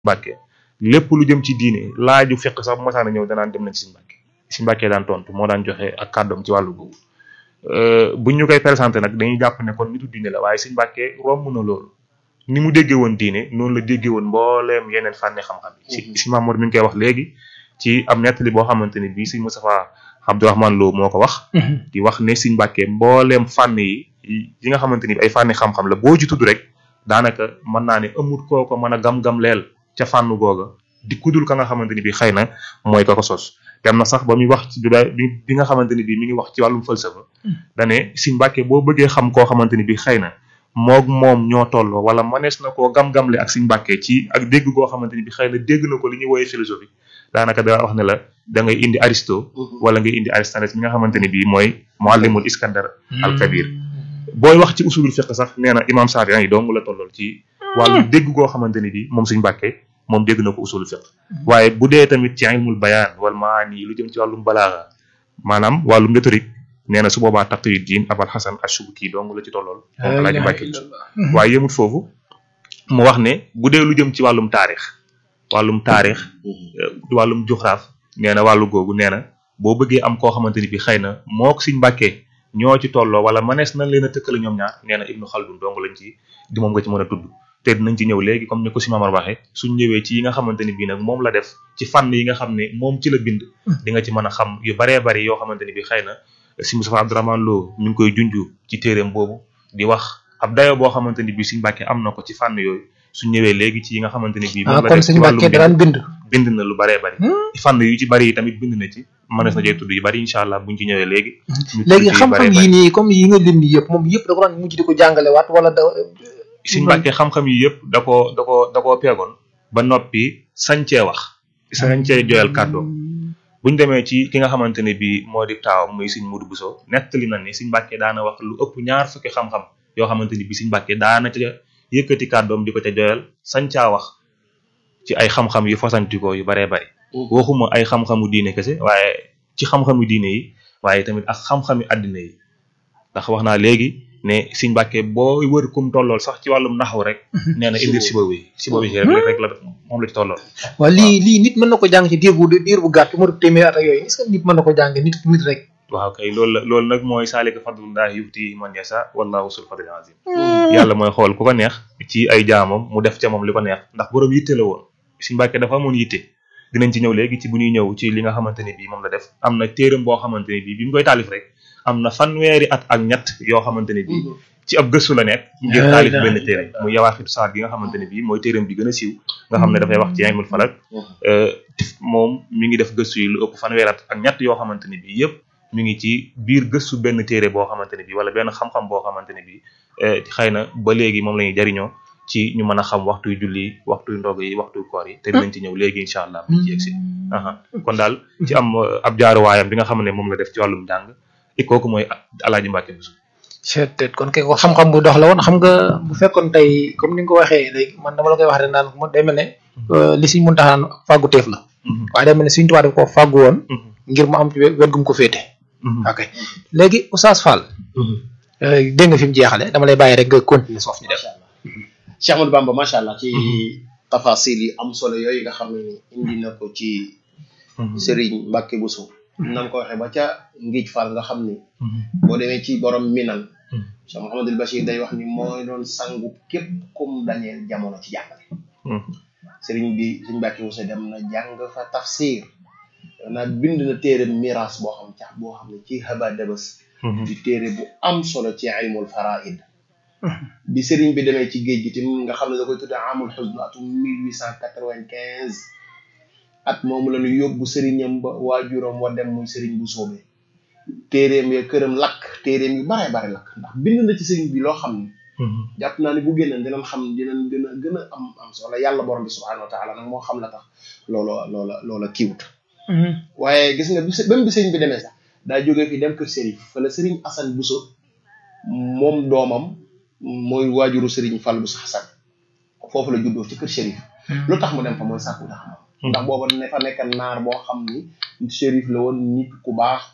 Mbàkke lépp lu jëm ci diine laaju fekk sax bu masaana ñëw danaan dem nañ ci Sëñ Mbàkke Sëñ Mbàkke daan tontu moo daan joxe ak kàddoom ci wàllu googu buñ ñu koy présenté nag dañuy jàpp ne kon nitu diine la waaye Sëñ Mbàkke romb na loolu ni mu déggee woon diine noonu la déggee woon mbooleem yeneen fànni xam-xam yi si si Mamour mi ngi koy wax léegi ci am nettali boo xamante ne bii Sëñ Moustapha Abdourahmane Lo moo ko wax di wax ne Sëñ Mbàkke mbooleem fànn yi yi nga xamante ni ay fànni xam-xam la boo ci tudd rek daanaka mën naa ne amut koo ko mën a gam-gam leel ca fànn googa di kudul ka nga xamante ni bii xëy na mooy ka ko sos dem na sax ba muy wax ci bi bi nga xamante ni bii mi ngi wax ci wàllum falsafa dane Sëñ Mbàkke boo bëggee xam koo xamante ni bii xëy na moog moom ñoo tolloo wala manees na koo gam-gamle ak Sëñ Mbàkke ci ak dégg goo xamante ni bii xëy na dégg na ko li ñuy wooyee philosophie daanaka da wax ne la da ngay indi Aristo wala ngay indi Aristote mi nga xamante ni bii mooy muallimul Iskandar al Kabir booy wax ci usulul fiqh sax nee na imam Saafi yi dong la tollool ci wàllu dégg goo xamante ni bii moom Sëñ Mbàkke moom dégg na ko usulul fiqh waaye bu dee tamit ci ilmul bayaan wal maani lu jëm ci wàllum balaaga maanaam wàllum rhétorique nee na su boobaa Taqiyuddin Abul Hasan Ash-Shubki dong la ci tollool moom Alaaji Mbàkke waaye yemut foofu mu wax ne bu dee lu jëm ci wàllum taarix wàllum taarix wàllum juxraaf nee na wàllu googu nee na boo bëggee am koo xamante ni bi xëy na moo ko Sëñ Mbàkke ñoo ci tolloo wala mënees nañ leen a tëkkale ñoom ñaar nee na Ibnu Xaldun dong lañ ci di moom nga ci mën a tudd te dinañ ci ñëw léegi comme ni ko si Mamar waxee suñ ñëwee ci yi nga xamante ni bii nag moom la def ci fànn yi nga xam ne moom ci la bind di nga ci mën a xam yu baree bari yoo xamante ni bi xëy na si Moustapha Abdourahmane Lo mi ngi koy junju ci téeréem boobu di wax ab dayo boo xamante ni bi Sëñ Mbàkke am na ko ci fànn yooyu suñ ñëwee léegi ci yi nga xamante ni bii moom la kon def ci Sëñ Mbàkke wàllum daan bind bind na lu baree bari fànn yu ci bari yi tamit bind na ci mënees na cee tudd yu bari incha allah buñ ci ñëwee léegi ñu tudd léegi ci yu xam-xam baree yi bari. nii comme yi nga lim nii yëpp moom yëpp da ko daan mujj di ko jàngale waat wala da Sëñ Mbàkke xam-xam yi yëpp da koo da koo da koo peegoon ba noppi sañcee wax sañcee joyal kàddoom buñ demee ci ki nga xamante ne bii moo di taawam muy Sëñ Mudu Buso nettali na ni Sëñ Mbàkke daana wax lu ëpp ñaar fukki xam-xam yoo xamante ni bii Sëñ Mbàkke daana ca yëkkati kàddoom di ko ca joyal sañcaa wax ci ay xam-xam yu fasantikoo yu baree bari waxuma ay xam-xamu diine kese waaye ci xam-xamu diine yi waaye tamit ak xam-xami àddina yi ndax wax naa léegi ne Sëñ Mbàkke boo wër kum tollool sax ci wàllum naxaw rek nee na indil siba wi siba wi rek rek la moom la ci tollool waaw lii lii nit mën na ko jàng ci diir bu diir bu gàtt mu téeméer at ak yooyu est-ce que nit mën na ko jàng nit nit rek waaw kay loolu la loolu nag mooy saalika fadlullahi yuti man yasa wallahu sul fadlil azim yàlla mooy xool ku ko neex ci ay jaamam mu def ca moom li ko neex ndax boroom yitte la woon Sëñ Mbàkke dafa amoon yitte dinañ ci ñëw léegi ci bu ñuy ñëw ci li nga xamante ne bii moom la def am na téeram boo xamante ne bii bi mu koy taalif rek am na fanweeri at ak ñett yoo xamante ne bii ci ab gëstu la nekk ngir La taalif ilaha benn téere muy yawaaxitu saar gi nga xamante ne bii mooy téeram bi gën a siiw nga xam ne dafay wax ci ilmul falak euh, moom mi ngi def gëstu yi lu ëpp fanweeri at ak ñett yoo xamante ne bii yëpp mi ngi ci biir gëstu benn téere boo xamante ne bii wala benn xam-xam boo xamante ne bii eh, xëy na ba léegi moom la ñuy jariñoo ci ñu mën a xam waxtuy julli waxtuy ndog yi waxtuy koor yi te dinañ ci ñëw léegi incha allah buñ ci egsi aha kon daal ci am euh, ab jaaruwaayam bi nga xam ne moom la def ci wàllum jàng i kooku mooy Alaaji Mbàkke Buso peut-être kon kay ko xam-xam bu dox la woon xam nga bu fekkoon tey comme ni nga ko waxee léegi man dama la koy wax rek naan mo day mel ne euh, li Sëñ Muntaxa naan fàggu teef la waaye day mel ne Sëñ Tuubaa daf ko fàggu woon ngir mu am ci wet gum ko féete ok léegi Oustaz Fall euh, dégg nga fi mu jeexale dama lay bàyyi rek nga continuer soof ñu def Cheikh Ahmadou Bamba macha allah ci tafasil yi am solo yooyu nga xam ne ni indi na ko ci Serigne Mbacke Bousso nan ko waxee ba ca Ngij Fall nga xam ni boo demee ci borom minan Cheikh Mouhamadul Bachir day wax ni mooy doon sangu képp kum dañeel jamono ci jàngale Serigne bi Serigne Mbacke Bousso dem na jàng fa tafsir na bind na téere miraas boo xam cax boo xam ne ci haba dabas di téere bu am solo ci ilmul faraid bi sëriñ bi demee ci géej gi tamit nga xam ne da koy tudde amul xusn atum mille huit cent quatre-vingt-quinze at moomu la ñu yóbbu sëriñam ba waajuram wa dem muy sëriñ bu soobee téeréem ya këram lakk téeréem yu bare bare lakk ndax bind na ci sëriñ bi loo xam ne jàpp naa ne bu génnoon dinañ xam dinañ gën a gën a am am solo yàlla borom bi subhanahu wa taala nag moo xam la tax loola loola loola kiiwut waaye gis nga bi së- même bi sëriñ bi demee sax daa jógee fi dem kër sëriñ fa la sëriñ Assane Bousso moom doomam mooy waajuru Serigne Fall bu Xasan foofu la juddoo ci kër Chérif lu tax mu dem fa mooy sàkku tax ndax booba ne fa nekk naar boo xam ni Chérif la woon nit ku baax